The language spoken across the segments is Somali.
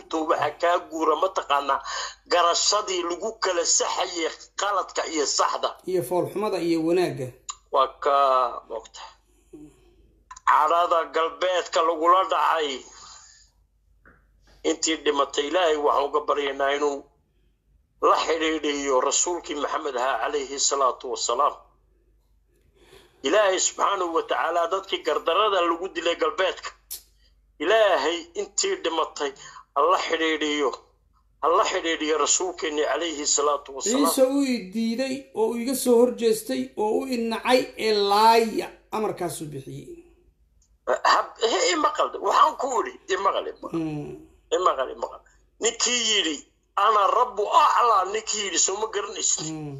guurto waxa kaa guura mataqaanaa garashadii lagu kala saxayay qaladka iyo saxda iyo foolxumada iyo wanaagga waa ka mogta cadhada galbeedka lagula dhacay intii dhimatay ilaahay waxaan uga baryaynaa inuu la xidhiidhiyo rasuulkii maxamed ahaa calayhi salaatu wasalaam ilaahay subxaanahu wa tacaala dadkii gardarada lagu dilay galbeedka ilaahay intii dhimatay hala xidhiidhiyo hala xidhiidhiyo rasuulkeennii calayhi salaatu wasalaam ciise uu i diiday oo uu iga soo horjeestay oo u inacay ee laaya amarkaasuu bixiyey hab- he imaqal waxaan ku idhi imaqal imaqal Mm. imaqal imaqal ninkii yidhi ana rabbu aclaa ninkii yidhi soo ma garanaysid Mm.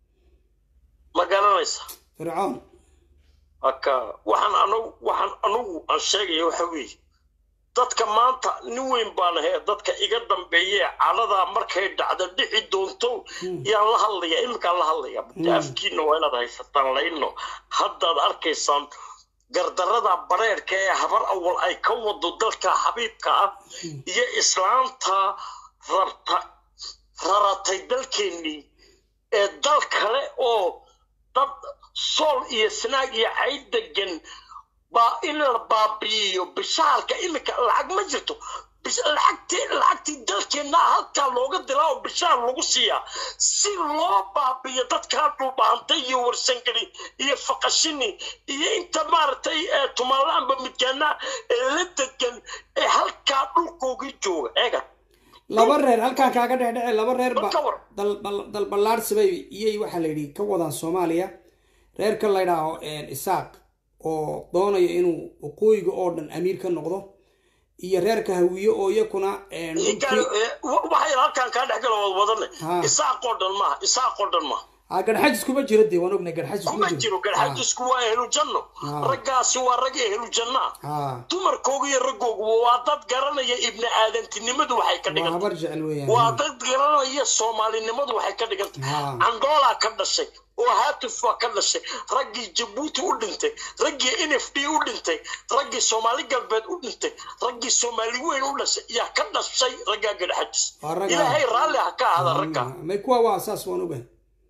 ma garanaysa fircoon haka waxaan anagu waxaan anugu aan sheegaya waxa weeye dadka maanta nin weyn baan ahay dadka iga dambeeye caladaa markay dhacdo dhici doonto yaan la hadlaya iminkaan la hadlaya afkiina waa inaad haysataan layno haddaad arkaysaan gardarada bareerka ee habar awal ay ka wado dalka xabiibka ah iyo islaamta rabta raratay dalkeennii ee dal kale oo dad sool iyo snaag iyo cayd degan baa in la baabi'iyo bishaalka iminka lacag ma jirto bis- lacagtii lacagtii dalkeenna halkaa looga dilaa oo bishaal lagu siiyaa si loo baabi'iyo dadkaa dhulbaantay iyo warsangeli iyo faqashini iyo inta maaragtay ee tumaalaanba midkaana ee la degan ee halkaa dhulkoogii jooga eega laba reer halkaan kaaga dhexdhece laba reer ba Ka war. dal- bal- dalballaadhsibay iyay waxaa la yidhi ka wadaan soomaaliya reerka la ydhaaho isaaq oo doonaya inuu waqooyiga oo dhan amiir ka noqdo iyo reerka hawiye oo iyakuna een, dhulkii- waxay halkaan kaa dhex gala wad wadane Ha. isaaqoo dhan maaha isaaqoo dhan maaha Ah, garxajis kuma jiro dee waan ognay garxajis kuma jiro garxajisku waa ehlu janno Ah. raggaasi waa rag ehlu jannaa ah dumarkooga iyo raggoogu waa dad garanaya ibni aadantinimadu waxay ka waa dhiganta habar jecel weeyaan waa dad garanaya soomaalinimadu waxay ka dhiganta Ah. angoolaa ka dhashay oo haatuf waa ka dhashay raggii jabuuti u dhintay raggii n f d u dhintay raggii soomaali galbeed u dhintay raggii soomaali weyn u dhashay yaa ka dhashay raggaa garxajis Waa raggaa. ilaahay raalli ha ka ahada ragga may kuwa waa saas waan ogahay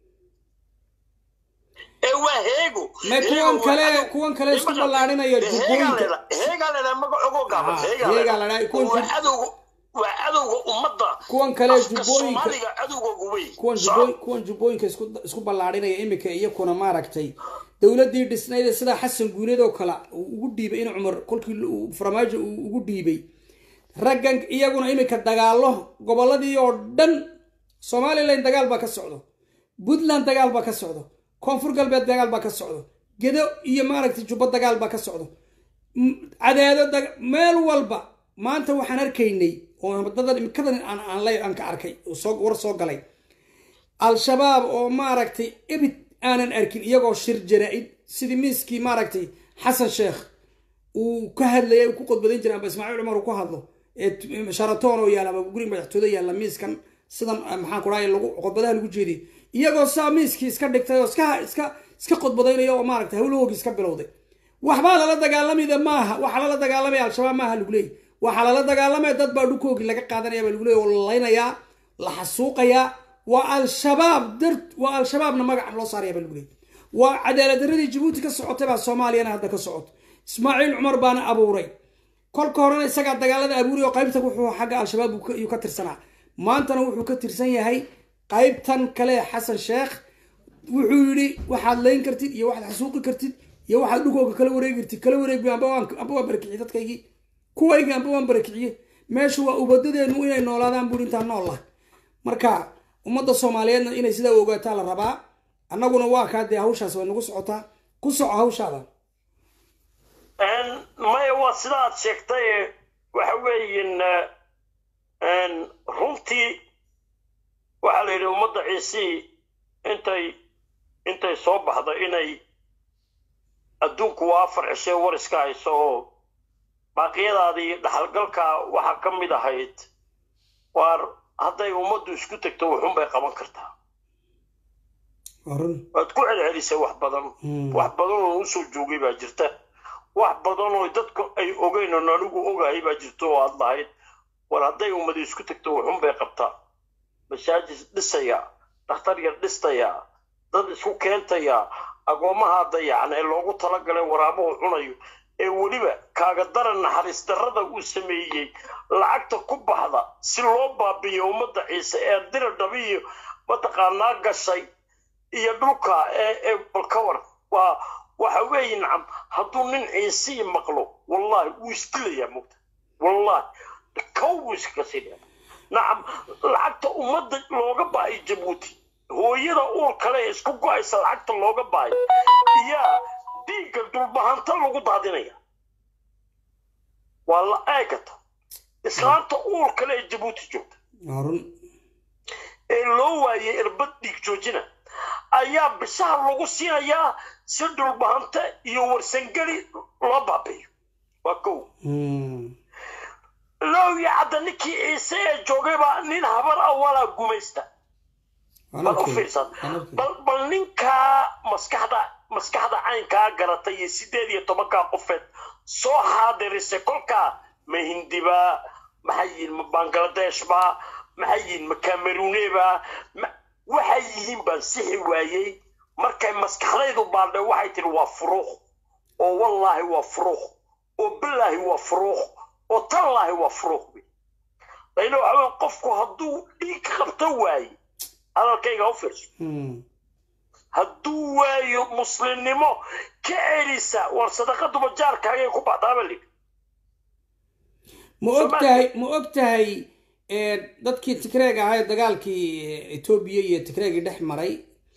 ee waa heego may kuwan Heego waa kale cadow. kuwan kale isku Imagine, ballaadhinaya dee heegaa jubbooyinka leedahay- heegaa leedahay magacoogo gaaban Ah, heegaa heegaa leedahay. leedahay. Kuwan waa jub- cadowga waa cadowga ummadda kuwan kale afka jubbooyinka soomaaliga cadowgoogu wey kuwan Soco. jubbooy kuwan jubbooyinka isku isku ballaadhinaya iminka iyakuna maaragtay dowladdii dhisnayd ee sidaa xasan guuleed oo kale uu ugu dhiibay in cumar kolkii uu farmaajo uu ugu dhiibay raggan iyaguna iminka dagaallo gobolladii oo dhan somalilan dagaal baa ka socdo puntland dagaal baa ka socdo koonfur galbeed dagaal baa ka socdo gedo iyo maaragtay jubbo dagaal baa ka socdo M- cadeedo dag- meel walba maanta waxaan arkaynay oo dadan imikadan aan aan lay aan ka arkay oo soo war soo galay al-shabaab oo maaragtay ebid aanan arkin iyagoo shir jaraa-id sidii miiskii maaragtay xasan sheekh uu ka hadlayay uu ku qodbadayn jiray amba ismaaciil cumar uu ku hadlo ee t- sharatoon oo yaala ama guri madaxtooye yaalla miiskan sidan eh, maxaan ku dhahay lagu qodbadaha lagu jeediyay iyagoo saa miiskii iska dhigtay oo iska iska iska qodbadaynaya oo maaragtay hawlahoogii iska bilowday waxbaa lala dagaalamida maaha waxaa lala dagaalamaya al-shabaab maaha lagu leeyay waxaa lala dagaalamaya dad baa dhulkoogii laga qaadanaya baa lagu leeyay oo la laynayaa la xasuuqayaa waa al-shabaab dar waa al-shabaabna magaca loo saaraya baa lagu leeyay waa cadaalad darradii jabuuti ka socotay baa soomaaliyana hadda ka socoto ismaaciil cumar baana abuuray kolka horena isagaa dagaalada abuuray oo qaybta wuxuu xagga al-shabaab uu ka- iyuu ka tirsanaa maantana wuxuu ka tirsan yahay qaybtan kale ee xasan sheekh wuxuu yidhi waxaad layn kartid iyo waxaad xasuuqi kartid iyo waxaad dhulkooga kala wareegi kartid kala wareegbi amba waan amba waan barakiciyey dadkaygii kuwaygi amba waan barakiciyey meeshu waa ubadadeenu inay noolaadaan buuri intaan nool lah marka ummadda soomaaliyeedna inay sidaa u ogaataa la rabaa annaguna waa kaa dee hawshaas way nagu socotaa ku soco hawshaada Een, maya waa sida aad sheegtay waxa weeyin runtii waxaa la yidhi ummadda ciisii intay intay soo baxda inay adduunku waa afar cishee war iska hayso oo baaqiyadaadii dhaxalgalka waxaa ka mid ahayd waar hadday ummaddu isku tegto wuxun bay qaban kartaa waa run waad ku celcelisay wax badan wax badan oo usoo joogay baa jirta wax badan oo dadku ay ogeyn oo anigu ogahay baa jirta oo aad lahayd war hadday ummadi isku tagto wuxun bay qabtaa masaajid dhisaya dhakhtar yar dhistaya dad isku keentaya agoomaha dayacan ee loogu talagalay waraabuhu cunayo ee weliba kaaga daran naxariis darrada uu sameeyey lacagta ku baxda si loo baabiyo ummadda ciise ee dira dhabiyo mataqaanaa gashay iyo dhulka ee ee balkawar waa waxa weeye nacam hadduu nin ciisii maqlo wallahi wuu isdilayaa mugta wallahi kow buu iskaga siinaya nacam lacagta ummadda looga baahay jabuuti hooyada uur kale ee isku go-aysa lacagta looga baahay iyaa dhiigga dulbahanta lagu daadinaya waa la eegata islaanta uur kale ee jabuuti joogta run ee loo waayay irbad dhiig joojina ayaa bisaha lagu siinayaa si dhulbahante iyo warsangeli loo baabiyo waa kow lowya cadda ninkii ciise ee joogaybaa nin habar awalaa gumaysta bal u fiirsan bal bal ninkaa maskaxda maskaxda caynkaa garatay iyo sideed iyo tobankaa qofeed soo xaadirisay kolkaa ma hindibaa maxay yihiin ma bangladesh baa maxay yihiin ma cameroonebaa waxay yihiin baan sixi waayey markay maskaxdaydu baaldhe waxay tihi waa furuuq oo wallaahi waa furuuq oo bilaahi waa furuuq oo tallaahi waa furuuq layna waxa weya qofku hadduu dhiig qabto waaye hadalkayga u fiirso hadduu waayo muslimnimo ka celisa war sadaqaduba jaarkaagay ku baxdaaba lid ma og tahay ma og tahay dadkii tigreeg ahaa ee dagaalkii etoobiya iyo tigreegii dhex maray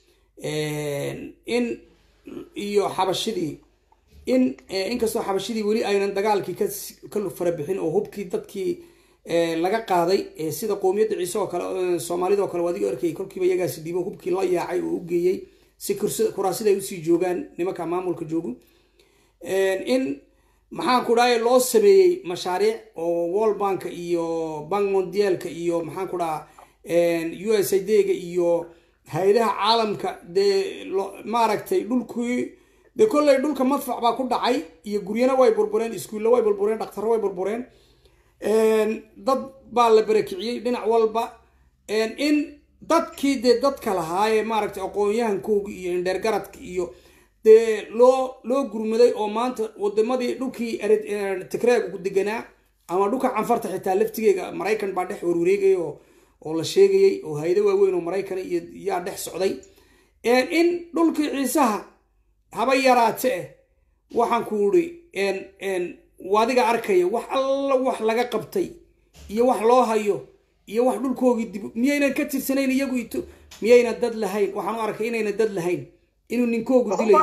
in iyo xabashidii in inkastoo xabashidii weli aynan dagaalkii ka fara bixin oo hubkii dadkii laga qaaday sida qoomiyadda ciise oo kale soomaalida oo kale waa adiga arkayay kolkiiba iyagaasi dhiibo hubkii la yaacay oo u geeyey si kuraasida ay usii joogaan nimanka maamulka joogu in maxaan ku dhahay loo sameeyey mashaariic oo wall bank iyo bank mondialka iyo maxaan ku dhaha u s i d ga iyo hay-adaha caalamka dee maaragtay dhulkii dee kolley dhulka madfac baa ku dhacay iyo guryana way burbureen iskuulla way burbureen dhakhtarro way burbureen dad baa la barakiciyey dhinac walba in dadkii dee dadka lahaayee maaragtay aqoon-yahankooga iyo indheergaradka iyo dee loo loo gurmaday oo maanta wadamadii dhulkii tigreega ku deganaa ama dhulka canfarta xitaa laftigeega maraykan baa dhex warwareegaya oo la sheegayay oo hay-ado waaweyn oo maraykan iyo yaa dhex socday in dhulkii ciisaha haba yaraate eh waxaan ku uri wadiga arkaya wax alla wax laga qabtay iyo wax loo hayo iyo wax dhulkoogii dib miyaynan ka tirsanayn iyagu ito miyayna dad lahayn waxaan u arkay inayna dad lahayn inuu ninkoogu dilayo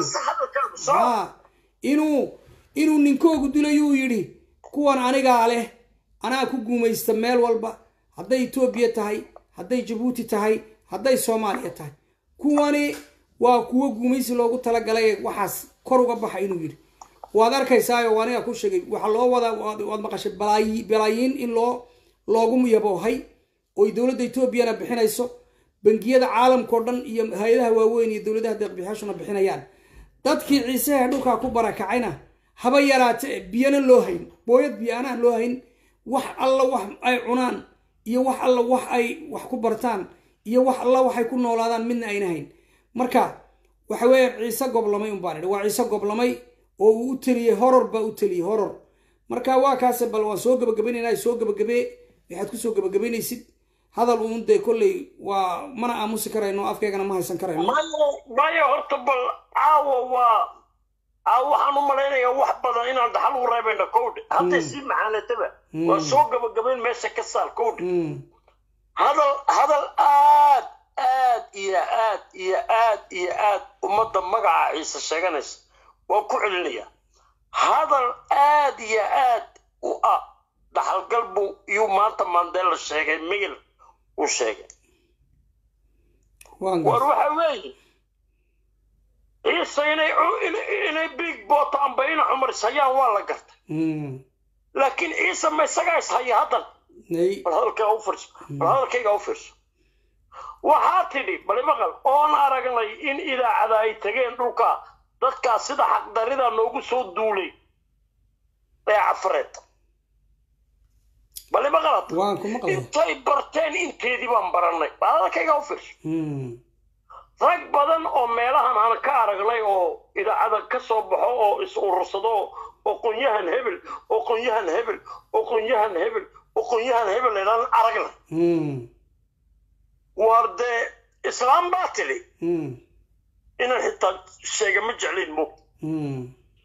ha inuu inuu ninkoogu dilayuu yidhi kuwan anigaa leh anaa ku guumaysta meel walba hadday etoobiya tahay hadday jabuuti tahay hadday soomaaliya tahay kuwani waa kuwo guumaysi loogu talagalay waxaas kor uga baxa inuu yidhi waad arkaysaayo aniga ku sheegay waxaa loo wadaa waad maqashay balaayiin in loo loogu yaboohay oy dowladda etoobiyana bixinayso bangiyada caalamkao dhan iyo hay-adaha waaweyn iyo dowladaha deeqbixyaashuna bixinayaan dadkii ciisehe dhulkaa ku barakacayna haba yaraate biyana loo hayn booyad biyaanaha loo hayn wax alla wax ay cunaan iyo wax alla wax ay wax ku bartaan iyo wax alla waxay ku noolaadaan midna ayna hayn marka waxa weeye ciise goblamay unbaan idhi waa ciise goblamay oo uu u teliyey horor baa u teliyey horor marka waa kaase bal waan soo gabagabaynayna soo gabagabee waxaad kusoo gabagabaynaysid hadal uun dee kolley waa mana aamusi karayno afkeegana ma haysan karayno maya horta bal caawa waa caawa waxaan u malaynayaa wax badan inaan dhaxal u reebayna kowdhe hadday sii macaanataba waa soo gabagabayn meesha ka saar kowdhe hadal hadal aad aad iyo aad iyo aad iyo aad ummadda magaca ciise sheeganaysa waan ku celinayaa hadal aad iyo aad u ah dhaxalgal buu iyuu maanta mandela sheegay migil uu sheegay war waxa weeye ciise inay inay big bota amba ina cumaris hayaan waa la gartay laakiin ciise ma isagaa is haya haddan bal hadalkayga u fiirso bal hadalkayga u fiirso waxaa tidhi bali maqal oon aragnay in idaacada ay tageen dhulka dadkaas sida xaqdarida noogu soo duulay ee cafareed bale ma qalad waan ku maqlay intay barteen inteedii baan barannay baadadkayga u fiirso Hmm. rag badan oo meelahan aan ka aragnay oo idaacada ka soo baxo oo is urursado oo qonyahan hebel oo qonyahan hebel oo qonyahan hebel oo qonyahan hebel inaan aragna Hmm. waar dee islaam baa tidhi Hmm. inaan xitaa sheega ma jeclayn mo Hmm.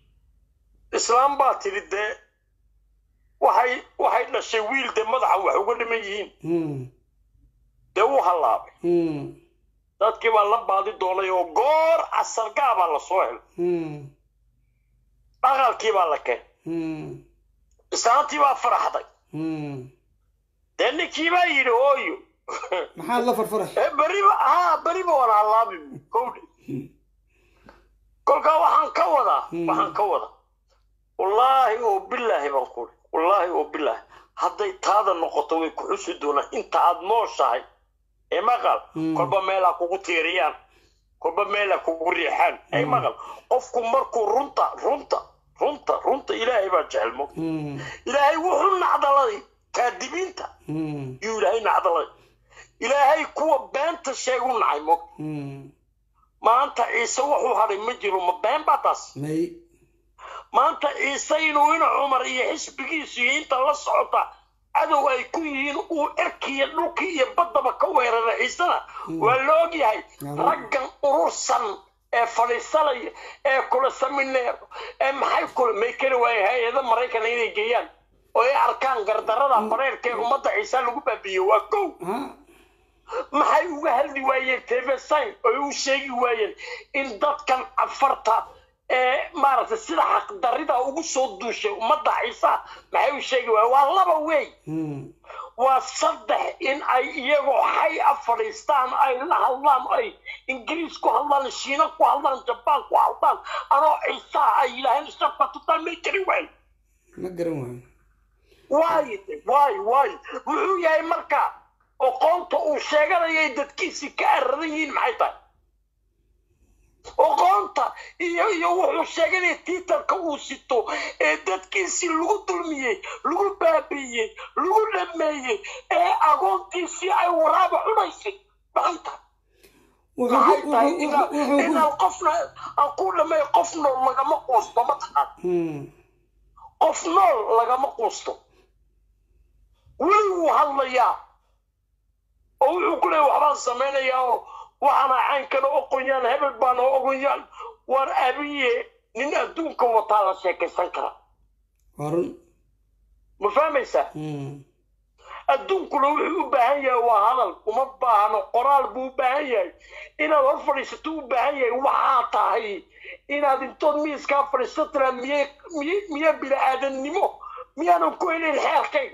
islaam baa tidhi dee waxay waxay dhashay wiil dee madaxa wax uga dhiman yihiin Hmm. dee wuu hallaabay Hmm. dadkii baa la baadi doonay oo goor casargaa baa la soo helay Hmm. dhaqalkii baa la keenay Hmm. islaantii baa faraxday Hmm. dee ninkii baa yidhi hooyo maxaad la farfaray Eh, beriba haa beriba waan hallaabi kowdhe kolkaa waxaan ka wadaa waxaan ka wadaa wallaahi oo bilaahi baan ku wallaahi oo bilaahi hadday taada noqoto way ku xusi doonaan inta aad nooshahay ee maqal kolba meelaa kugu tiiriyaan kolba meelaa kugu riixaan ee maqal qofku markuu runta runta runta runta ilaahay baa jecel mo Hmm. ilaahay wuxuu nacdaladay kaadibiinta Hmm. yuu ilaahay nacdaladay ilaahay kuwa beenta sheegu nacay mo Hmm. maanta ciise wuxuu hadhay ma jiro ma been baa taas may maanta ciise inuu ina cumar iyo xisbigiisu iyo inta la socota cadow ay ku yihiin uu cirkiiyo dhulkii iyo baddaba ka weerara ciisena waa la ogyahay raggan urursan ee fadhiisanaya ee kula samineer ee maxay kula may kari waaya hay-ada maraykana inay geeyaan oo ay arkaan gardarada bareerka ee ummadda ciise lagu baabiiyo waa kow ha maxay uga hadli waayeen tv-sign oy u sheegi waayeen in dadkan afarta ee maaragtay sida xaqdarrida ugu soo duushay ummadda ciisa maxay u sheegi waayeen waa laba wey Hmm. waa saddex in ay iyagoo xay a fadhiistaan ay la hadlaan ay ingiriis ku hadlaan shiina ku hadlaan jabaan ku hadlaan anoo ciisaa ay yidhaaheen shafka tutaan may jiri waay ma garan waayo waayo de, waayo waayo muxuu yahay marka oqoonta uu sheeganayay dadkiisii ka aradan yihiin maxay tahay oqoonta iyo iyo wuxuu sheeganaya tiitarka uu sito ee dadkiisii lagu dulmiyey lagu baabiiyey lagu dhameeyey ee agoontiisii ay waraaba cunaysay maxay tahay wuxuu maxay ku- tahay wuxuu- inaa- wuxuu- wuxuu ku- inaan qofna aan ku dhameeyo qof nool lagama quusto ma taqaan Hmm. qof nool lagama quusto weli wuu hadlayaa oo wuxuu ku leeyahy waxbaan samaynayaa oo waxaana caynkana oqonyaan hebel baana oqonyaan waar abiye nin adduunka wataa la sheekaysan kara waa run ma fahmaysaa Hmm. adduunkuna wuxuu u baahan yahay waa hadal uma baahno qoraal buu u baahan yahay inaad hor fadhiisato u baahan yahay waxaa tahay inaad intood miiskaa fadhiisato tiraa miye miye miye bini-aadannimo miyaanan ku helayn xeerkayga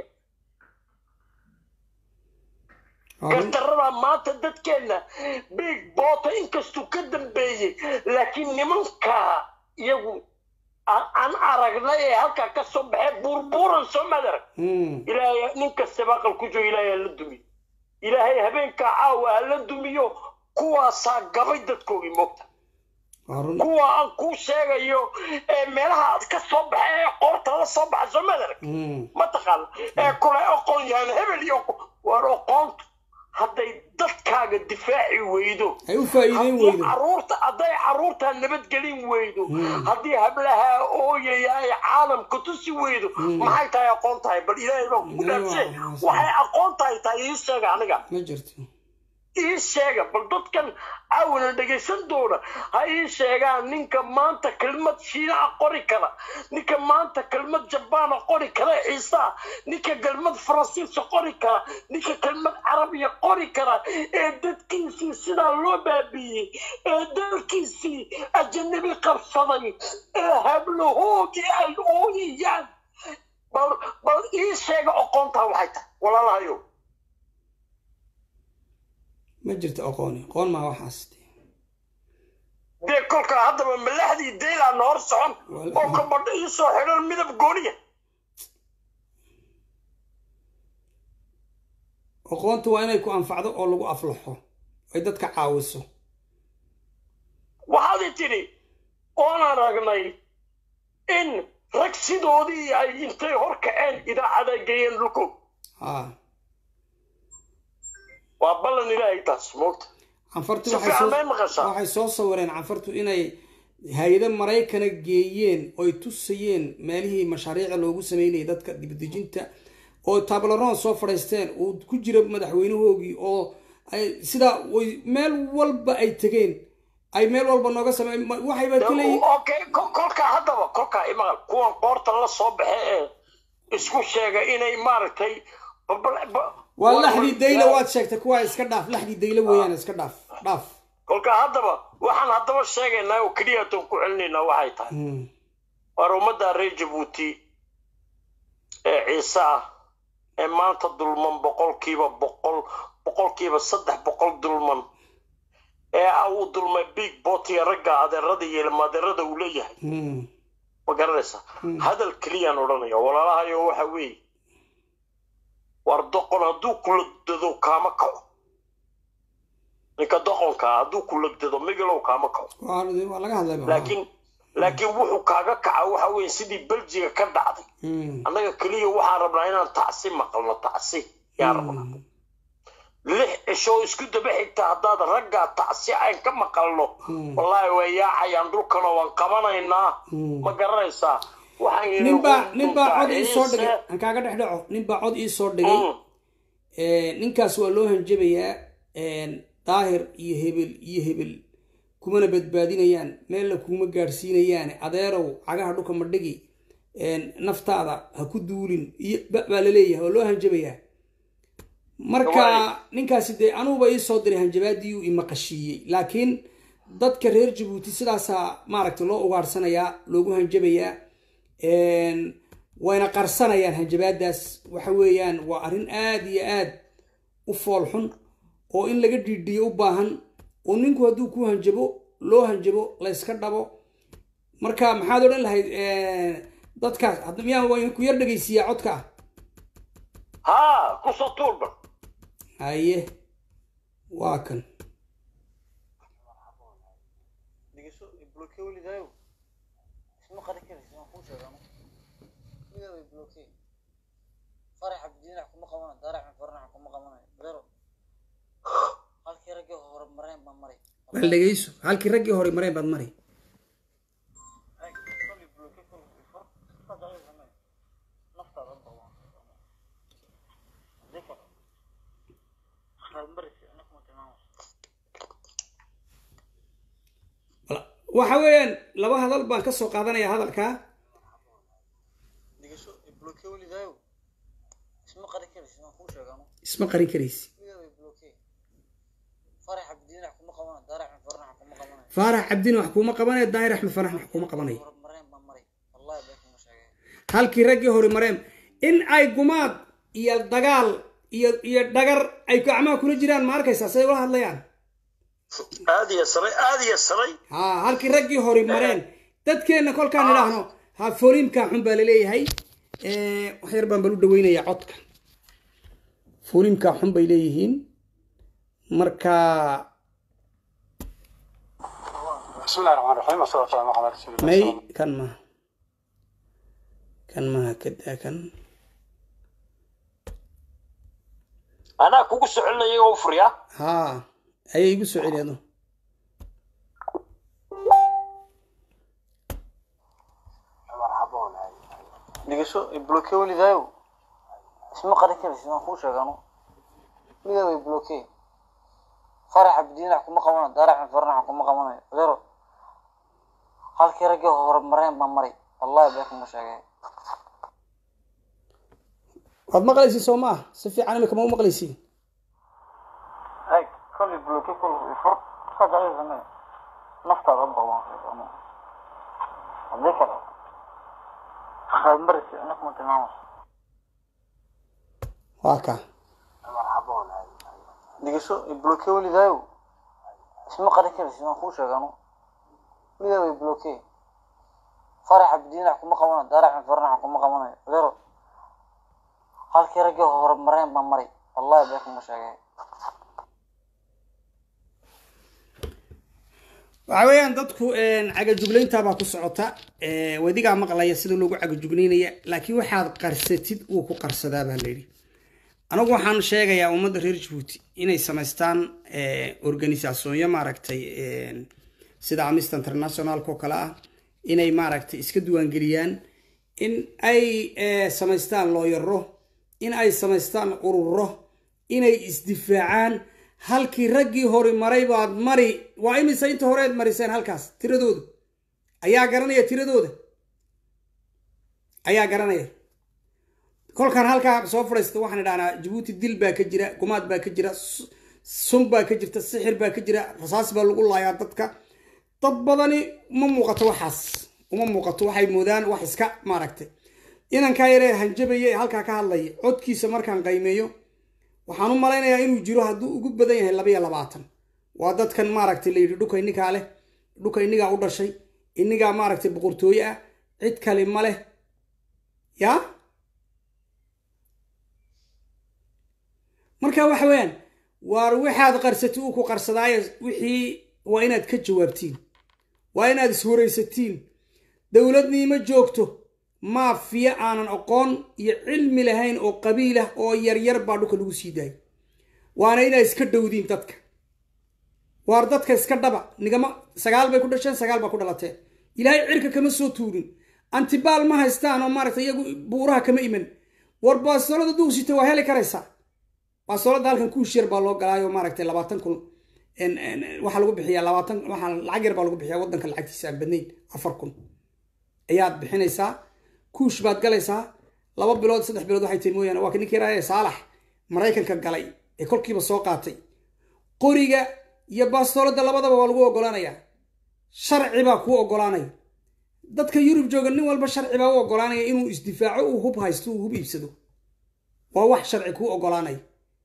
waa run gardarada maanta dadkeenna big boota inkastuu ka dambeeyey laakiin nimanka iyagu aan aan aragnay ee halkaa ka soo baxee buurbuuran soo madarag Hmm. ilaahay nin kastaba aqal ku jiro ilaahay ha la dumiyo ilaahay habeenkaa caawa ha la dumiyo kuwaasaa gabay dadkoogii moogta waa run kuwa aan kuu sheegayo ee meelaha aad ka soo baxa ee qoorta la soo baxa soo madarag Hmm. mataqaana ee kule aqoon yahan hebel iyo waar aqoontu hadday dadkaaga difaaci weydo ay u faa'iideyn haddii weydo caruurta hadday caruurta nabadgelin weydo haddii hablaha ooyaya ay caalamka tusi weydo maxay tahay aqoon tahay bal ilaahay baa kugu dhaafshe waxay aqoon tahay tahay ii sheega aniga ma jirto ii sheega bal dadkan caawina dhegaysan doona ha ii sheegaan ninka maanta kelmad shiinaha qori kara ninka maanta kelmad jabaana qori kara ciisa ninka kelmad faransiisa qori kara ninka kelmad carabiya qori kara ee dadkiisii sidaa loo baabiiyey ee dalkiisii ajanabi qabsaday ee hablahoodii ay ooyayaan bal bal ii sheega aqoontaa waxay tahay walaalahayow ma jirto aqooni aqoon maa waxaas dee kolkaa haddaba malaxdii deylaana hor socon oo kabadho ii soo xidhan midab gooniya aqoontu waa inay ku anfacdo oo lagu aflaxo ay dadka caawiso waxaad i tidhi oon aragnay in rag sidoodii ay intay hor kaceen idaacada geeyeen dhulkood ha waa ballan ilaahay taas moogta canfartu Si waxay fiican soo- bay maqashaa. waxay soo sawireen canfartu inay hay-ado maraykana geeyeen oy tusayeen meelihii mashaariica loogu sameynayay dadka dibadejinta oo tableron soo fadhiisteen uu ku jira madaxweynahoogii oo ay sidaa way meel walba ay tegeen ay meel walba nooga samey ma- waxayba ka leeyihin okay ko- kolkaa haddaba kolkaa imaqal kuwan qoorta la soo baxe ee isku sheega inay maaragtay ba- ba- ba- waa laxdii dayla waad sheegtay kuwaa iska dhaaf laxdii dayla weeyaan iska dhaaf dhaaf kolkaa haddaba waxaan haddaba sheegaynaa oo keliya toon ku celinaynaa waxay tahay Hmm. waar ummadda reer jabuuti ee ciise ah ee maanta dulman boqolkiiba boqol boqolkiiba saddex boqol dulman ee ah uu dulmay big bot iyo ragga adeerada iyo ilmaadeerada uu leeyahay Hmm. ma garanaysa hadal keliyaan odhanaya walaalahayo waxa weeye war doqon hadduu kulagdado kaama kaco ninka doqonka ah hadduu kulagdado migilow kaama kaco waa waa laga hadlay ba. laakiin laakiin wuxuu kaaga kaca waxa weeye sidii beljiga ka dhacday Hmm. annaga keliya waxaan rabnaa inaan tacsi maqalno tacsi yaa rabnaa lix cisho isku daba xigta haddaad raggaa tacsi aan ka maqalno wallaahi way yaacayaan dhulkana waan qabanaynaa ma garanaysaa waxaan yidhi ninbaa uun ninbaa cod dhulka ii soo ciise. dhigay aan kaaga dhex dhaco ninbaa cod ii soo dhigay Mm. Ee, ninkaas waa loo hanjabayaa een, daahir iyo hebel iyo hebel kumana badbaadinayaan meelna kuma gaadhsiinayaan adeerow cagaha dhulka ma dhigi een, naftaada ha ku duulin iyo ba- baa laleeyahay waa loo hanjabayaa marka Waay. ninkaasi dee anuguba ii soo diray hanjabaadii uu imaqashiiyey laakiin dadka reer jabuuti sidaasaa maaragtay loo ugaadhsanayaa loogu hanjabayaa Een, wayna qarsanayaan hanjabaadaas waxa weeyaan waa arrin aada iyo aad u fool xun oo in laga dhiidhiyo u baahan oo ninku hadduu ku hanjabo loo hanjabo layska dhabo marka maxaad odhan lahayd een, dadkaas hadda miyaan waa ku yar dhegaysiiyaa codka ah haa kusoo tuurban haye waa kan dhegeyso bloke weligaayo isma qari karaysa waan kuu sheegano weligaa way bloke farax abdiinax kuma qabanayo daarax farnax kuma qabanayo beero halkii raggii hore mareen baan maray bal dhegayso halkii raggii hore mareen baad mari kolli bloke kolli ifo sadaqay samee naftaada bawaan hadii kale waxaad maraysa ina kuma tilmaamayso Wala- waxa weeyaan laba hadal baan ka soo qaadanaya hadalkaa dhegeyso bloke weligaayo isma qari karaysa waan kuu sheegano isma qarin karaysi weligaa way bloke farax abdiinax kuma qabanayo daarax farnax kuma qabanayo faarax cabdin wax kuuma qabanayo daahir axmed farax wax kuuma qabanayo hore mareen baan maray wallahi been kuma sheegay halkii raggii hore mareen in ay gumaad iyo dagaal iyo iyo dhagar ay gacmaha kula jiraan ma arkaysaa siday ula hadlayaan aad iyo saray aad iyo saray ha halkii raggii hore mareen dadkeenna kolkaan idhaahno ha foliimkaa xun baa laleeyahay Eh, wax yar baan bal u dhaweynayaa codka foliimkaa xun bay leeyihiin marka بسم الله الرحمن الرحيم والصلاة والسلام على رسول الله may صلى الله kan maha kan maha kadaa kan anaa kugu socolinaya oo furiya ha ayay igu soo celiado dhegeyso bloke weligaayo isma qari karaysa waan kuu sheegano weligaa way bloke farax abdiinax kuma qabanayo daarax farnax kuma qabanayo beero halkii raggii hore mareen baan maray wallahi been kuma sheegay waad maqlaysiin soo ma ah si fiican imika ma u maqlaysiin ay kolli bloke kolli ifur sadaqay samee naftaada bawaan sheegano hadii kale waxaad maraysa ina kuma tilmaamayso waa ka dhegeyso bloke weligaayo isma qari karaysa waan kuu sheegano weligaa way bloke farax abdiinax kuma qabanayo daarax farnax kuma qabanayo beero halkii raggii hore mareen baan maray wallahi been kuma sheegay waxa weeyaan dadku cagajuglaynta baa ku socota Eh, wadigaa maqlaya sida loogu cagajuglaynaya laakiin waxaad qarsatid wuu ku qarsadaa baa layidhi anagu waxaan sheegayaa ummadda reer jabuuti inay samaystaan organisationyo maaragtay sida amnesty internationalka oo kale ah inay maaragtay iska diiwaangeliyaan in ay samaystaan looyaro in ay samaystaan ururo inay isdifaacaan halkii raggii hori maray baad mari waa imise inta horeed mariseen halkaas tiradooda ayaa garanaya tiradooda ayaa garanaya kolkaan halkaa soo fadhiista waxaan idhahnaa jabuuti dil baa ka jira gumaad baa ka jira sun baa ka jirta sixir baa ka jira rasaas baa lagu laayaa dadka dad badani uma muuqato waxaas uma muuqato waxay moodaan wax iska maaragtay inankaa yaree hanjabaya ee halkaa ka hadlaya codkiisa markaan qaymeeyo waxaan u malaynayaa inuu jiro hadduu ugu badan yahay labaiyo labaatan waa dadkan maaragtay la yidhi dhuka inigaa leh dhuka inigaa u dhashay inigaa maaragtay boqortooye ah cid kale ma leh yaa marka waxa weeyaan waar waxaad qarsatay uu ku qarsadaayo wixii waa inaad ka jawaabtiin waa inaad iswaraysatiin dowladniima joogto maafiya aanan aqoon iyo cilmi lahayn oo qabiilah oo yaryar baa dhulka lagu sii daayay waana inaad iska dhowdiin dadka waar dadka iska dhaba nigama sagaal bay ku dhasheen sagaal baa ku dhalateen ilaahay cirka kama soo tuurin antibaal ma haystaan oo maaragtay iyagu buuraha kama iman war baasolada duugsita waa heli karaysaa baasolada halkan kuush yar baa loo galaayo maaragtay labaatan kun waxaa lagu bixiyaa labaatan waxaa lacag yar baa lagu bixiyaa waddanka lacagtiisa aan badnayn afar kun ayaad bixinaysaa kuush baad galaysaa laba bilood saddex bilood waxay tahay mooyaane waa ka ninkii raaya saalax maraykanka galay ee kolkiiba soo qaatay qoriga iyo baastoolada labadaba waa lagu ogolaanayaa sharci baa kuu ogolaanaya dadka yurub jooga nin walba sharci baa u ogolaanaya inuu isdifaaco uu hub haysto uu hub iibsado waa wax sharci kuu ogolaanaya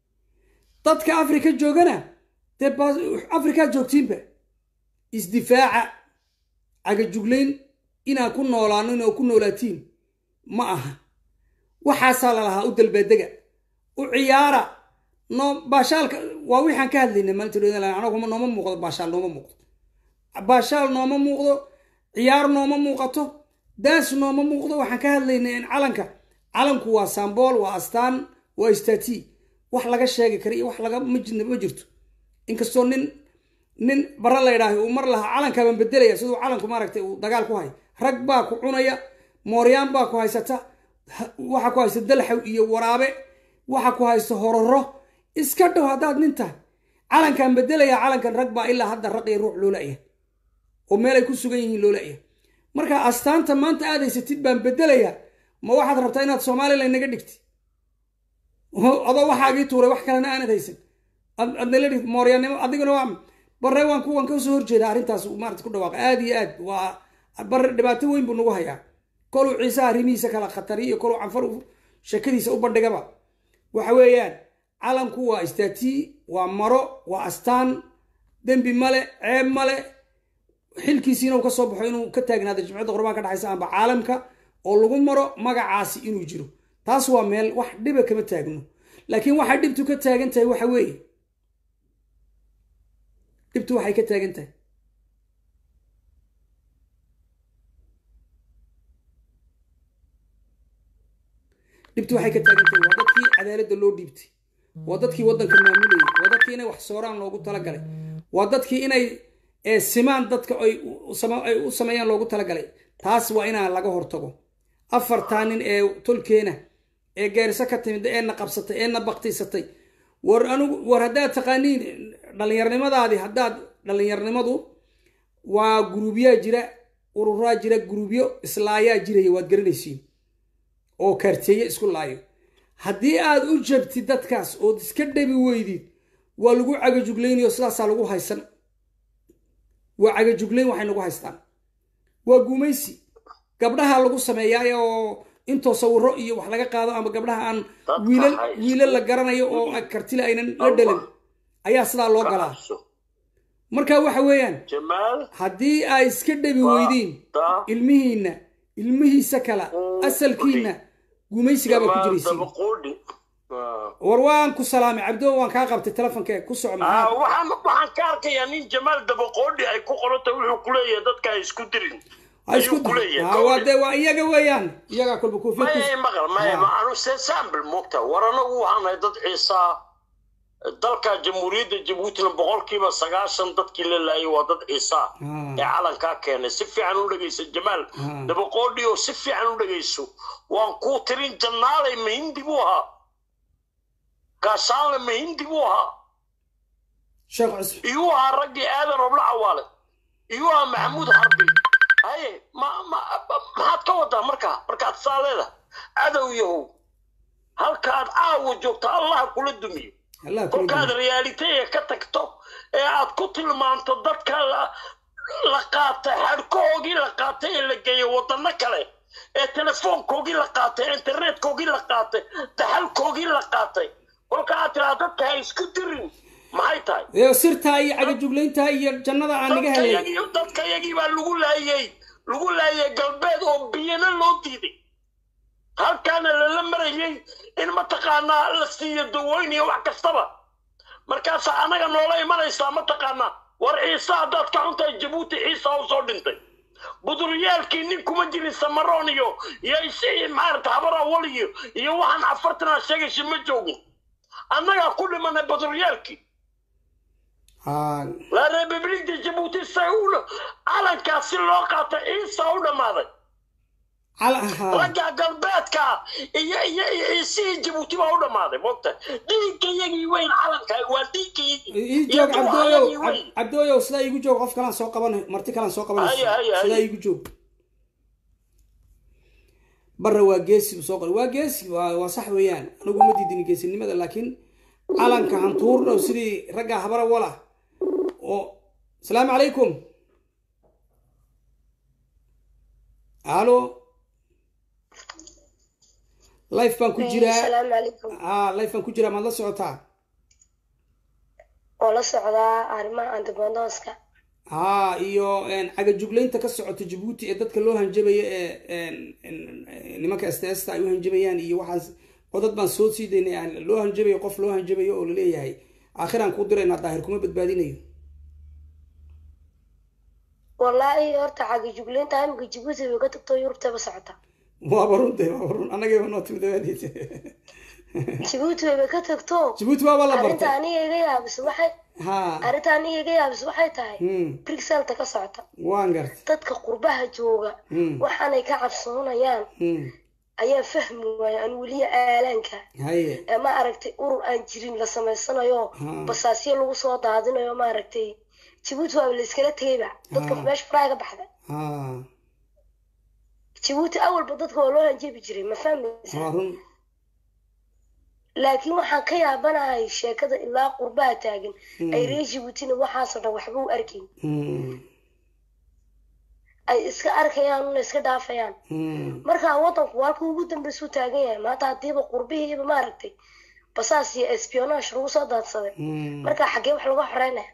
dadka afrika joogana dee afrikaad joogtiinba isdifaaca cagajuglayn inaan ku noolaano inaa ku noolaatiin ma aha waxaasaa lalahaa u dalbaadega u ciyaara no baashaalka waa wixaan ka hadlayna maalinta anagu nooma muuqdo baashaal nooma muuqdo baashaal nooma muuqdo ciyaar nooma muuqato daans nooma muuqdo waxaan ka hadlaynay in calanka calanku waa sambool waa astaan waa istati wax laga sheegi kara iyo wax laga ma jirto inkastoo nin nin bara la ydhaahay uu mar lahaa calankaabaan bedelaya siduu calanku maaragtay uu dagaal ku hay rag baa ku cunaya mooryaan baa ku haysata waxa ku haysta dalxaw iyo waraabe waxa ku haysta hororo iska dhow haddaad nin tahay calankaan bedelaya calankan rag baa ilaa hadda raq iyo ruux loo la'ya oo meelay ku sugan yihiin loo la'ya marka astaanta maanta aad haysatid baan bedelayaa ma waxaad rabtaa inaad somalilan naga dhigti adoo waxaagii tuuray wax kalena aanad haysan adnala dhigti mooryaannimo adiguna waa bare waan ku waan ka soo horjeeda arrintaas maarata ku dhawaaqa aad iyo aad waa bare dhibaato weyn buu nagu hayaa koluu ciise arrimihiisa kala khatari iyo koluu canfar sheekadiisa u bandhigaba waxa weeyaan calanku waa istaatii waa maro waa astaan dembi male ceeb male xilkiisiina uu ka soo baxo inuu ka taagnaado jimcadda qurbaan ka dhexaysa amba caalamka oo lagu maro magacaasi inuu jiro taas waa meel wax dhiba kama taagno laakiin waxay dhibtu ka taagan tahay waxa weeye dhibtu waxay ka taagan tahay dhibtu waxay ka taagan tahay waa dadkii cadaaladda loo dhiibtay waa dadkii waddanka maamulayay waa dadkii inay wax sooraan loogu talagalay waa dadkii inay simaan dadka ay u sameeyaan loogu talagalay taas waa inaan laga hortago afartaa nin ee tolkeena ee geeriso ka timid eena qabsatay eena baktiysatay war anigu war haddaad taqaaniin dhallinyarnimadaadii haddaad dhallinyarnimadu waa guruubyaa jira ururaa jira guruubyo islaayaa jiraya waad garanaysiin oo kaarteeye isku laayo haddii aad u jabtid dadkaas ood iska dhabi weydid waa lagu cagajuglaynayo sidaasaa lagu haysan waa cagajuglayn waxay nagu haystaan waa gumaysi gabdhaha lagu sameeyaa oo intoo sawiro iyo wax laga qaado ama gabdhaha aan wiilal wiilal la garanayo oo kartile aynan la dhalan ayaa sidaa loo galaa marka waxa weeyaan haddii ay iska dhabi weydiin ilmihiinna ilmihiisa kala asalkiinna gumaysigaaba ku jiraysiin war waan ku salaamay cabdo waan kaa qabtay telefonka ku soco waxaan waxaan ka arkayaa nin jamaal dabaqoodhi ay ku qoranta wuxuu ku leeyahay dadka ay isku dirin ha isku ayuu ku leeyahay. ha waa dee waa iyaga weeyaan iyagaa kolba koofiyad maya ku maqal maya Ha. ma anu se sample moogta war anagu waxaan nahay dad ciisaa dalka jamhuuriyadda jabuutina boqolkiiba sagaashan dadkii la laayay waa dad ciisaa Ah. ee calankaa keenay si fiican u dhegaysa jamaal Ah. dabaqoodhi oo si fiican u dhegayso waan kuu tirin jannaalay mahindi buu ahaa gaashaanle mahindi buu ahaa sheekh cusman iyuu ahaa raggii aadan robla cawaale iyuu ahaa maxamuud harbi haye ma ma ma- maxaad ka wadaa markaa markaad saa leedahay cadow yahow halkaad caawa joogto allah kula dumiyo allah kula kolkaad dumiyo. realitaya ka tagto ee aad ku tilmaanto dadka la la qaatay xadhkahoogii la qaatay ee la geeyay wadano kale ee telefoonkoogii la qaatay internetkoogii la qaatay daxalkoogii la qaatay kolka aad tiraa dadka ha isku dirin maxay tahay ee sirtaa iyo cagajuglayntaa iyo jannada aan naga helay dadkayagii dadkayagii baa lagu laayay lagu laayay galbeed oo biyana loo diiday halkaana lala marayay in mataqaanaa la siiyo dawooyin iyo wax kastaba markaasaa anaga noola imanaysaa mataqaanaa war ciise haddaad ka xuntahay jabuuti ciisa u soo dhintay buduryaalkii nin kuma jirin samaroon iyo iyo is- maarata habar awal iyo iyo waxaan afartanaa sheegaysa ma joogin annagaa ku dhimanay buduryaalkii ha la republikda jabuuti say u calankaasi loo qaatay ciisa u dhammaaday cala ha ragga galbeedka iyo iyo iyo ciisihii jabuuti baa u dhammaaday mogta dhiiggayagii weyn calanka waa dhiiggayagii ii joog cabdooyow Cab- cabdooyow sidaa iigu joog qof kalaan soo qaban marti kalaan soo qabanayso Haya, haya, haya. sidaa iigu joog barra waa geesi buu soo qoray waa geesi waa waa sax weeyaan anigu ma diidin geesinimada laakiin calanka hantuurna sidii ragga habara wala oo asalaamu calaykum alo life baan ku jiraa asalaamu calaykum ha life baan ku jiraa maad la socotaa oo la socdaa arrimaha antigondoska haa iyo cagajuglaynta ka socota jabuuti ee dadka loo hanjabayo ee nimanka sts ay u hanjabayaan iyo waxaas codad baan soo sii daynay aan loo hanjabayo qof loo hanjabayo oo laleeyahay aakhiraan kuu diraynaa daahir kuma badbaadinayo wallaahi horta cagajuglaynta imika jabuuti bay ka tagto yurubtaba socota waaba runte waaba run annagayba noo timid dabaadiisa jabuuti bayba ka tagto jabuuti waaba la arrinta bartay aniga iga yaabis waxay ha arrinta aniga iga yaabis waxay tahay Hmm. brixelta ka socota waan gartay dadka qurbaha jooga Hmm. waxaanay ka cabsoonayaan Hmm. ayaa fahmi waaya aan weliya aalaanka haye ee ma aragtay urur aan jirin la samaysanayo Hmm. basaasyo lagu soo daadinayo ma aragtay jabuuti waaba la iskala tegayba dadka Hmm. meesha faraha ka baxda ha jabuuti awalba dadka waa loo hanjebi jiray ma fahmaysa waa run laakiin waxaan ka yaabanahay sheekada ilaa qurbaha taagan Hmm. ay reer jabuutina waxaasoo dhan waxba u arkayn Hmm. ay iska arkayaan una iska dhaafayaan Hmm. marka wadanku halka ugu dambeysuu taagan yahay maanta hadiiba qurbihiiba maaragtay basaas iyo espionage lagu soo daadsaday Hmm. marka xaggee wax laga xoreynaya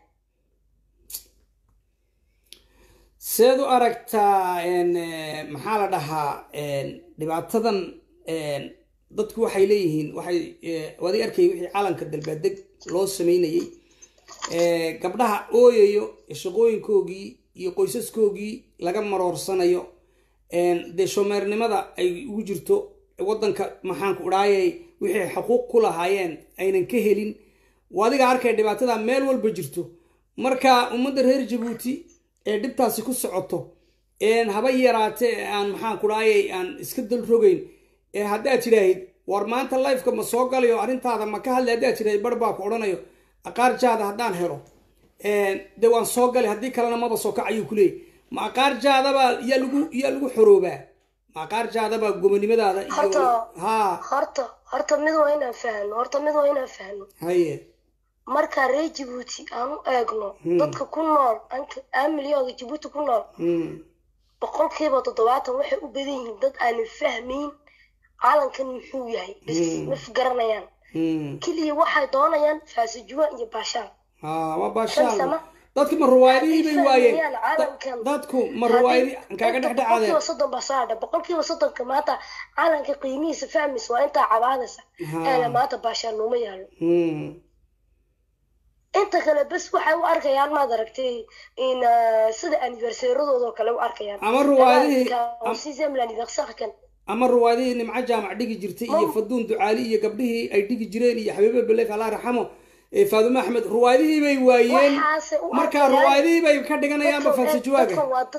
seed u aragtaa en, eh, maxaa la dhahaa en, dhibaatadan en, dadku waxay leeyihiin waxay eh, waadi arkay wixii calanka dalbaadeg loo sameynayey Eh, gabdhaha ooyayo shaqooyinkoogii iyo qoysaskoogii laga maroorsanayo En, dee shomeernimada ay ugu jirto wadanka maxaanku idhaayay wixii xuquuq ku lahaayeen aynan ka helin waa adiga arkay dhibaatada meel walba jirto marka ummadda reer jabuuti ee dhibtaasi ku socoto een haba yaraate ee aan maxaan ku dhaayay aan iska dal rogayn ee haddaad tidhaahid war maanta lifeka ma soo galayo arrintaada ma ka hadlay haddaad tidhaahid bar baa ku odhanayo aqaarjaada haddaan helo dee waan soo galay haddii kalena maba soo kac ayuu ku leeyay ma aqaarjaadabaa yaa lagu yaa lagu xoroobaa ma aqaarjaadabaa gomonimadaada iyo Horta- ha horta horta mid waa inaan fahno horta mid waa inaan fahno haye marka reer jabuuti aan u eegno Hmm. dadka ku nool aan milyooda jabuuti ku nool Hmm. boqolkiiba toddobaatan waxay u badan yihiin dad aanan fahmayn calankan muxuu yahay bas Hmm. ma garanayaan Hmm. keliya waxay doonayaan faasajuwa iyo baashaan ha waa Kan baashaal sama. dadku ma ruwaayadihii bay Hadday waayeen fahmayaan Da- calankan. dadku ma ruwaayadi kaaga Inta dhexdhexaadeen boqolkiiba soddon baa soo hadha boqolkiiba soddonka maanta calanka qiimihiisa fahmaysa waa intaa cabaadaysa Ha. eele maanta baashaan nooma yaalo Hmm. inta kale bes waxay u arkayaan maad aragtay in sida anniversaryadooda oo kale u arkayaan ama ruwaadihii sixième l'anniversaire kan ama ruwaadihii nimco jaamac dhigi jirtay iyo faduun ducaali iyo gabdhihii ay dhigi jireen iyo xabiibe belef allah raxamo faadume axmed ruwaadihii bay waayeen marka ruwaadihii bay ka dhiganayaanba falsajuwaaga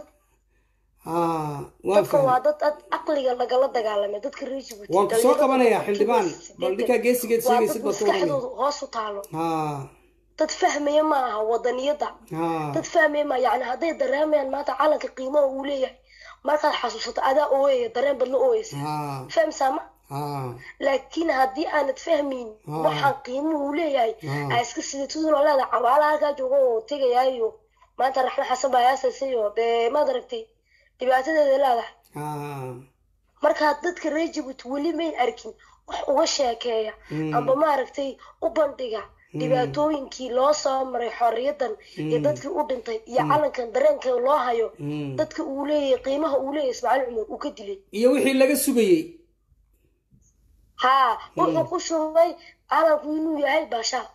dadka waa dad caqliga lagala dagaalamay dadka rejibuuti waan kusoo qabanayaa xildhibaan bal ninkaa geesigeed sheegaysid dad maskaxdooda hoos u taalo dad fahmaya ma aha wadaniyada dad fahmaya ma yani hadday dareemayaan maanta calanka qiimaha uu leeyahay markaad xasuusato adaa ooyaya dareen badla ooyeysa fahmsaa ma laakiin haddii aanad fahmayn waxaan qiimuhu leeyahay aa iska sidatuduna leeda cabaala halkaa jooga oo tegayaayo maanta raxme xasan baa yaasasayo dee maad aragtay dhibaatadeeda leedahay markaa dadka reer jabuuti weli may arkin wax uga sheekeeya amba maaragtay u bandhiga dhibaatooyinkii loo soo maray xorriyadan iyo dadkii u dhintay iyo calankan dareenka loo hayo dadka uu leeyahay qiimaha uu leeyahay ismaaciil cumar uu ka dilay iyo wixii laga sugayey haa wuxuu ku shubay calanku inuu yahay baashaal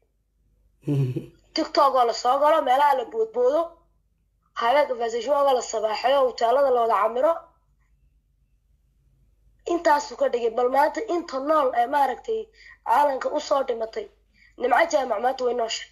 tiktok oo lasoo galo meelaha la boodboodo habeenka fasashooga la sabaaxeyo hutaalada la wada camiro intaasuu ka dhigay bal maanta inta nool ee maaragtay calanka usoo dhimatay nimco jaamac maanta way nooshay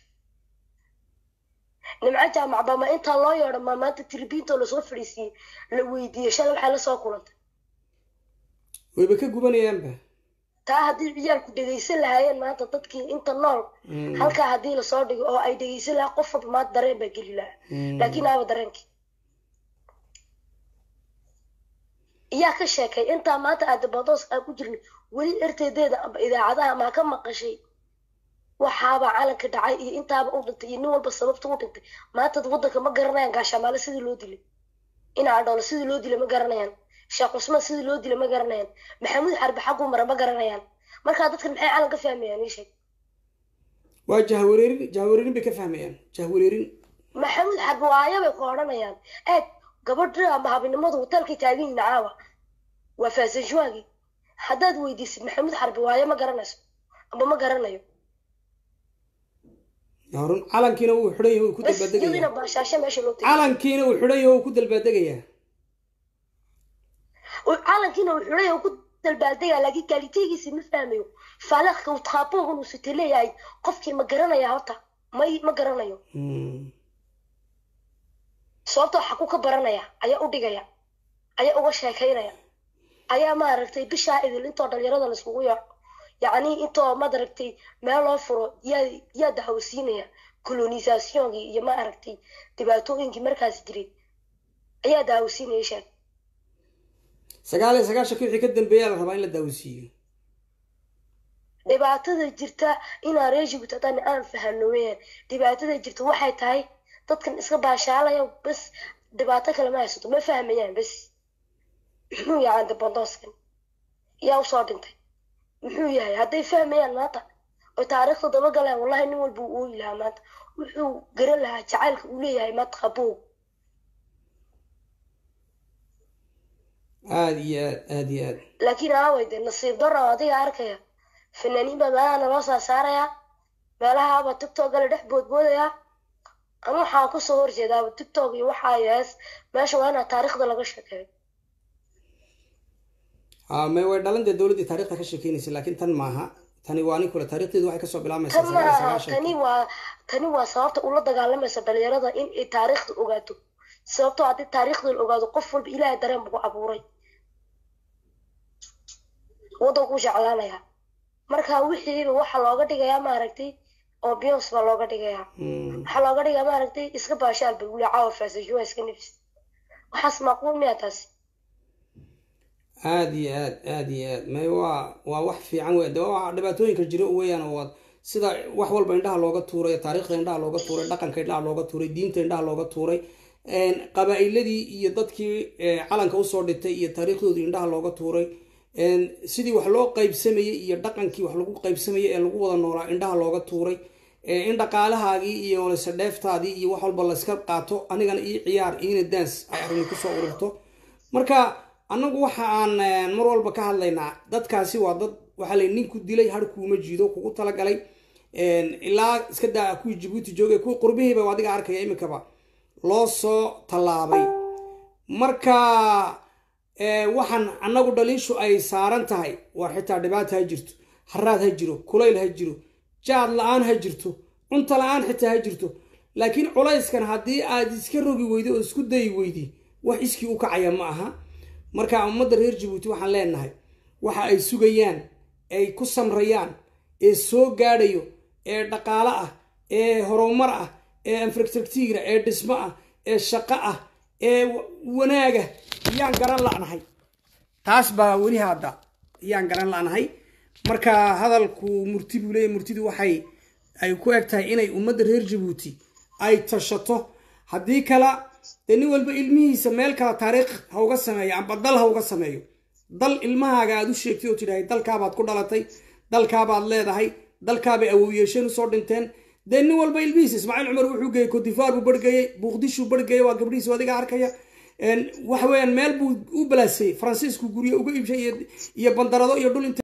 nimco jaamac baa ma intaa loo yeedho ma maanta tiribiintoo lasoo fadhiisiiyey la weydiiyey shalay waxay lasoo kulantay wayba ka gubanayaanba taa haddii ciyaalku dhegaysan lahaayeen maanta dadkii inta nool halkaa haddii lasoo dhigo oo ay dhegaysan lahaa qof walba maanta dareen baa geli lahaa laakiin aaba dareenkii iyaa ka sheekay intaa maanta aadabadoos aan ku jirnay weli erteedeeda amba idaacadaha maa ka maqashay waxaaba calanka dhacay iyo intaaba u dhintay iyo nin walba sababta u dhintay maanta waddanka ma garanayaan gaashamaale sidii loo dilay inaa dhoolo sidii loo dilay ma garanayaan sheekh cusmaan sidii loo dilay ma garanayaan maxamuud xarbi xagguu mara ma garanayaan markaa dadkan maxay calan ka fahmayaan ii sheeg waa jahwareerin jahwareerin bay ka fahmayaan jahwareerin maxamuud xarbi waayo bay ku odhanayaan eeg gabadha ama habinimadu hotelkay taagan yihin caawa waa faasanjuwaagii haddaad weydiisid maxamuud xarbi waayo ma garanayso amba ma garanayo run calankiina wuu xidhan yahay wuu ku iyadina dalbaadegaya baashaashe meesha loo tegay calankiina wuu xidhan yahay wuu ku dalbaadegayaa calankiina uu xidhay oo ku dalbaaldegaya laakiin kaaliteegiisi ma fahmayo faalaaqka uu taabuugan uu sita leeyahay qofkii ma garanaya horta may ma garanayo sababta waxa ku ka baranaya ayaa u dhigaya ayaa uga sheekaynaya ayaa maaragtay bishaa idil intoo dhalinyarada laiskugu yaaco yacni intoo maaragtay meel loo furo yaa yaa dahawsiinaya colonisationkii iyo maaragtay dhibaatooyinkii markaas jiray ayaa dahawsiinaya sheeg sagaal iyo sagaashanki wixii ka dambeeyaa la rabaa in la daawisiiyo dhibaatada jirta inaan reer jibuuti haddaan aan fahano weyaan dhibaatada jirta waxay tahay dadkan iska baashaalaya bas dhibaato kale ma haysato ma fahmayaan bas muxuu yahay andabandooskan yaa usoo dhintay muxuu yahay hadday fahmayaan maanta oo taariikhda dabagalaan wallahi nin walba uu ooyi lahaa maanta wuxuu garan lahaa jacaylka uu leeyahay maanta qabow aada iyo aad aada iyo aad laakiin aaway dee nasiib daro adiga arkaya fanaaniin baa meelaha naloo saa saarayaa meelahaaba tiktok gala dhex boodboodayaa ama waxaa kusoo horjeedaaba tiktok iyo waxaa yees meesha waa inaa taariikhda laga sheekeeyo a me way dhalan dee dowladdii taarikhda ka sheekeynaysa laakiin tan maaha tani waa nin kule taarikhdeedu waxay kasoo bilaamaysaa tan sagaal iyo maaha sagaashanki tani waa tani waa sababta ula dagaalamaysa dhalinyarada in ay taariikhda ogaato sababtoo haddii taariikhda la ogaado qof walba ilaahay dareen buu ku abuuray waddankuu jeclaanaya marka wixiiba waxaa looga dhigayaa maaragtay oo biyons baa looga dhigayaa Mm. waxaa looga dhigaa maaragtay iska baashaal ba wuli caawa faasashuwa iska nafis waxaas macquul miyaa taasi aada iyo aad aada iyo aad may waa waa wax fiican wey de waa dhibaatooyinka jiro weeyaan oo waad sida wax walba indhaha looga tuuray taariikhda indhaha looga tuuray dhaqanka indhaha looga tuuray diinta indhaha looga tuuray een, qabaa'iladii iyo dadkii eh, calanka usoo dhitay iyo taariikhdoodii indhaha looga tuuray een, sidii wax loo qaybsamayey iyo dhaqankii wax lagu qaybsamayey ee lagu wada noolaa indhaha looga tuuray ee, in dhaqaalahaagii iyo lase dheeftaadii iyo wax walba layska qaato anigana ii ciyaar iina daans ay arrini kusoo ururto marka annagu waxa aan eh, mar walba ka hadlaynaa dadkaasi waa dad waxaa la ninku dilay har kuuma jiido kugu talagalay ilaa iska daa kuwii jabuuti joogay kuwii qurbihiiba adiga arkaya iminkaba loo soo tallaabay marka waxaan annagu dhaliishu ay saaran tahay war xitaa dhibaata ha jirto haraad ha jiro kulayl ha jiro jaad la-aan ha jirto cunto la-aan xitaa ha jirto laakiin culayskan haddii aad iska rogi weydi oo isku dayi weydi wax iskii u kacaya ma aha marka ummadda reer jabuuti waxaan leenahay waxa ay sugayaan ay ku samrayaan ee soo gaadhayo ee dhaqaalo ah ee horumar ah ee infrastructura ee dhismo ah ee shaqo ah ee wanaaga yaan garan la'nahay taas baa weli hadda yaan garan la'nahay marka hadalku murti buu leeyahy murtidu waxay ay ku eg tahay inay ummadda reer jabuuti ay tashato haddii kale dee nin walba ilmihiisa meel kale taariikh ha uga sameeyo amba dal ha uga sameeyo dal ilmahaaga aad u sheegtay oo tidhahay dalkaabaad ku dhalatay dalkaabaad leedahay dalkaabay awowyeesheen usoo dhinteen dee nin walba ilmihiisa ismaaciil cumar wuxuu geeyey cotivar buu barhgeeyey buuqdishuu barhgeeyey waa gabdhihiisu adiga arkaya waxa weeyaan meel buu u balaasayey faransiisku guryo uga iibshay iyo bandarado iyo dhul